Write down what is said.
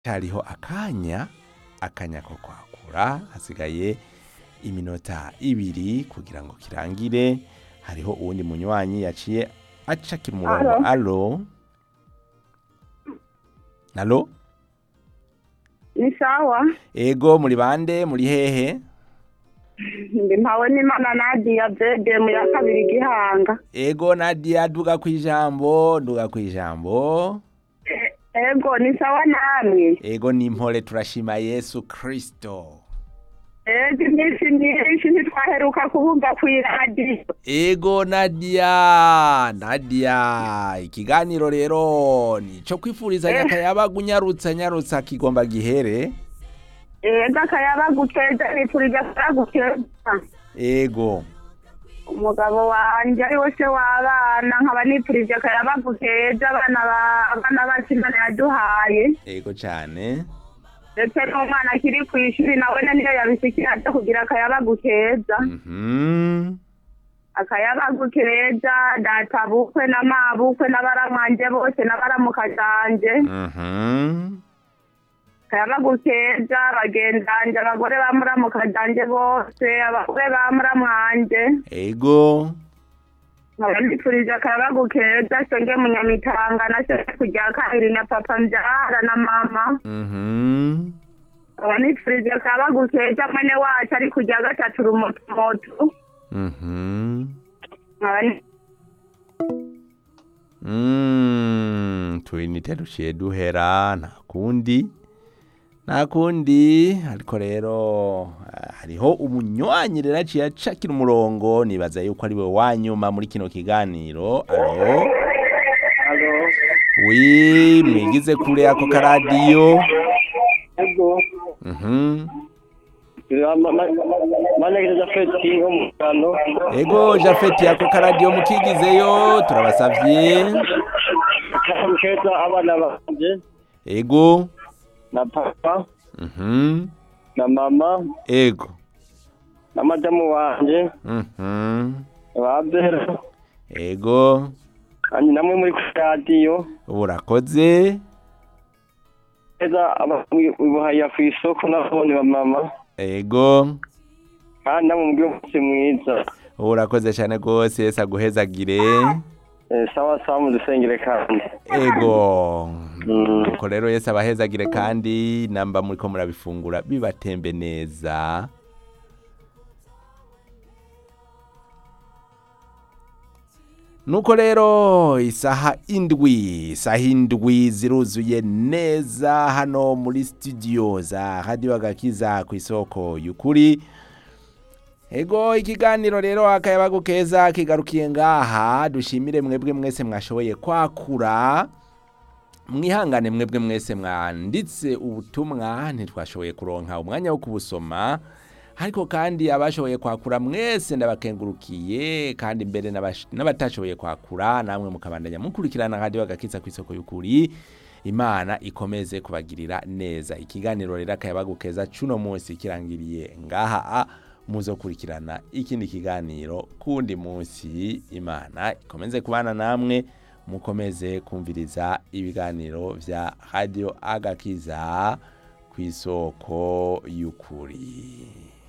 hariho akanya akanya ko kwakura hasigaye iminota ibiri kugira ngo kirangire hariho uwundi munywanyi yaciye acakira umurongo alo alo ni sawa ego muri bande muri hehe ndi mpawe n'imana nadiya bede mu ya kabiri gihanga ego nadia duga kwijambo duga kwijambo E- ego ni sawa namwe ego nimpore turashima yesu kristo ego iminsi myinshi ntitwaheruka kuvuga kw'iradiyo ego nadia nadia ikiganiro rero nico kwifurizanya akayabaga unyarutsa nyarutsa kigomba gihere ego akayabaguteza nipfurije akayaguteza ego umugabo wanje ari we se w'abana nkaba nipfurije akayabaguteza abana ba- abana bacu imana yaduhaye ego cane ndetse n'umwana akiri ku ishuri nawe niyo yabisikira aza kugira akayabaguteza mhm akayabagu keza data bukwe na mabukwe n'abaramwanje bose n'abaramuka canje mhm akayabagu keza bagendanje abagore ba muramuka canje bose abagore ba muramwanje ego nkaba ndipfurije akayabagu keza senge munyamitanga na senge kujya kabiri na papa mbyara na mama mhm nkaba nipfurije akayabagu keza mwene wacu ari kujya gatatu rumotumotu mhm nkaba ni- Mm, tuyinite duciye duhera nta kundi nta kundi ariko rero ah, hariho umunywanyi rero aciye acakira umurongo nibaza yuko ari we wanyuma muri kino kiganiro alo Alo, wi mwigize kure ako karadiyo ego, mhm manegeza Jafeti wo mu Rwanda. ego jafeti ako karadiyo mukigizeyo turabasavye Akamu keza abana banje ego na papa mhm na mama ego na madamu wanje mhm babera ego kandi namwe muri kuri radiyo urakoze keza ibuhaya ku isoko n'abone ba mama ego kandi namwe mugire umunsi mwiza urakoze cyane rwose yesu aguhezagire Eh, sawa sawa mudusengere kandi ego Mm. nuko rero yesu abahezagire kandi namba muri ko murabifungura bibatembe neza nuko rero isaha indwi isaha indwi ziruzuye neza hano muri studio za radio agakiza ku isoko y'ukuri ego ikiganiro rero akayabagu keza kigarukiye ngaha dushimire mwebwe mwese mwashoboye kwakura mwihangane mwebwe mwese mwanditse ubutumwa ntitwashoboye kuronka umwanya wo kubusoma ariko kandi abashoboye kwakura mwese ndabakengurukiye kandi mbere n'abash- n'abatashoboye kwakura namwe mukabandanya mukurikirana radio agakiza ku isoko y'ukuri imana ikomeze kubagirira neza ikiganiro rero akayabagu keza cuno munsi kirangiriye ngaha a muzokurikirana ikindi kiganiro kundi munsi imana ikomeze kubana namwe mukomeze kumviriza ibiganiro vya radio agakiza ku isoko y'ukuri